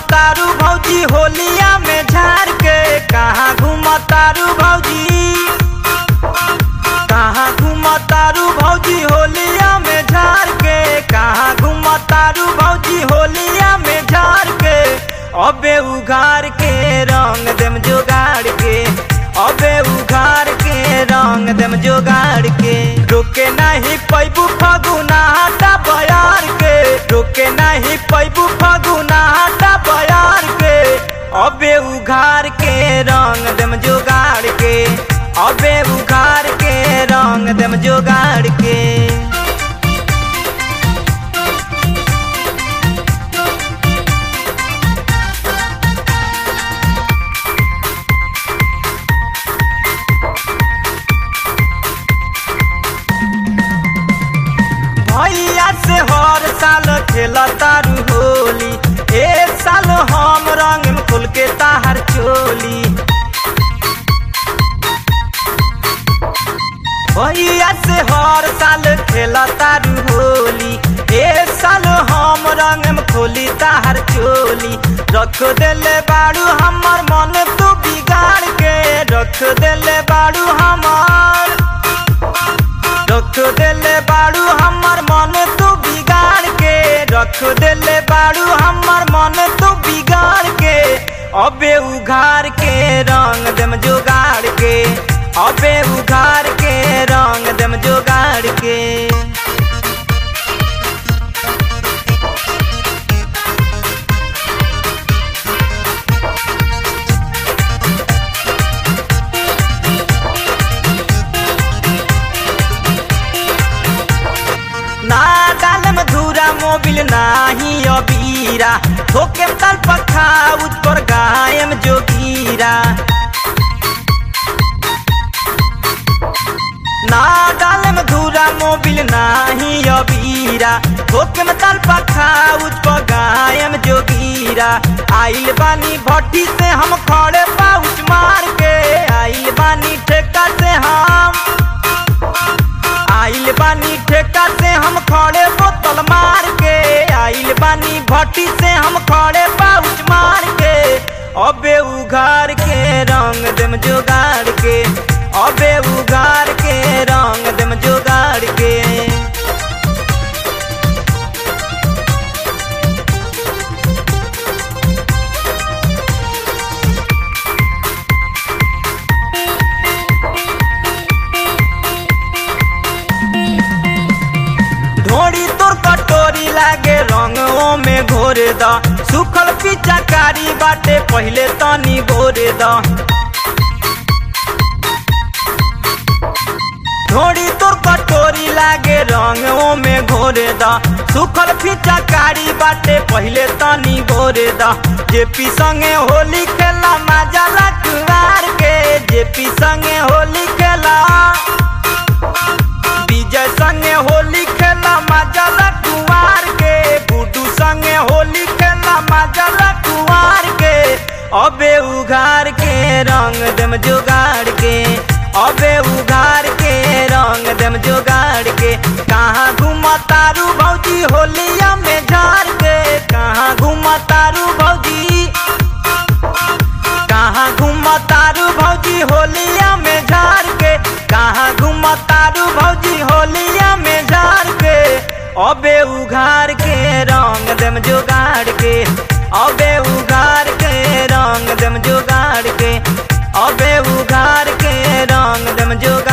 घूमतारू भौजी होलिया में झार के कहाँ घूमतारू भौजी कहाँ घूमतारू भौजी होलिया में झार के कहाँ घूमतारू भौजी होलिया में झार के अबे उघार के रंग देम जोगाड़ के अबे उघार के रंग देम जोगाड़ के रोके नहीं पैबू फगुना हटा बयार के रोके नहीं पैबू फगुना हटा बयार के अबे उघार के रंग देम जोगाड़ के अबे उघार के रंग देम जोगाड़ के भैया से हर साल खेला तारू होली एक साल हम रंग में खुल के ताहर चोली भैया से हर साल खेला तारू होली एक साल हम रंग में खोली ताहर चोली रख देले बाड़ू हमर मन तू बिगाड़ के रख देले बाड़ू हमर रख देले बाड़ू हमर मन तू बिगाड़ के रख देले बाड़ू हमर मन तू बिगाड़ के अबे उघार के रंग देम जोगाड़ के अबे उघार के रंग देम जोगाड़ के ना डालम धूरा मोबिल नाही अबीरा ठोके तल पखा उज पर गायम जोगीरा ना डालम धूरा मोबिल नाही अबीरा ठोके में तल पखा उज पर गायम जोगीरा आइल बानी भट्टी से हम खड़े पाउच मार के आइल बानी ठेका से हम आइल बानी ठेका से हम खड़े बोतल मार के आइल बानी भट्टी से हम खड़े पाउच मार के अबे उघार के रंग देम जोगाड़ के अबे उघार के रंग देम जोगाड़ के ढोड़ी तोर कटोरी लागे रंगों में घोरे द सुखल पिचाकारी बाटे पहले तनी भोरे द ढोड़ी तोर कटोरी लागे रंगों में घोरे द सुखल पिचाकारी बाटे पहले तनी भोरे द जेपी संगे होली खेला मजा लटवार के जेपी संगे होली खेला विजय संगे होली खेला मजा कुवार के गुड्डू संगे होली खेला मजा कुवार के अबे उघार के रंग देम जोगाड़ के अबे उघार के रंग देम जोगाड़ के कहाँ घूमतारू भौजी होलिया में झार के कहाँ घूमतारू भौजी कहाँ घूमतारू भौजी होलिया में झार के कहाँ घूमतारू भौजी होलिया में झार के अबे उघार के रंग देम जोगाड़ के अबे उघार के रंग देम जोगाड़ के अबे उघार के रंग देम जोगाड़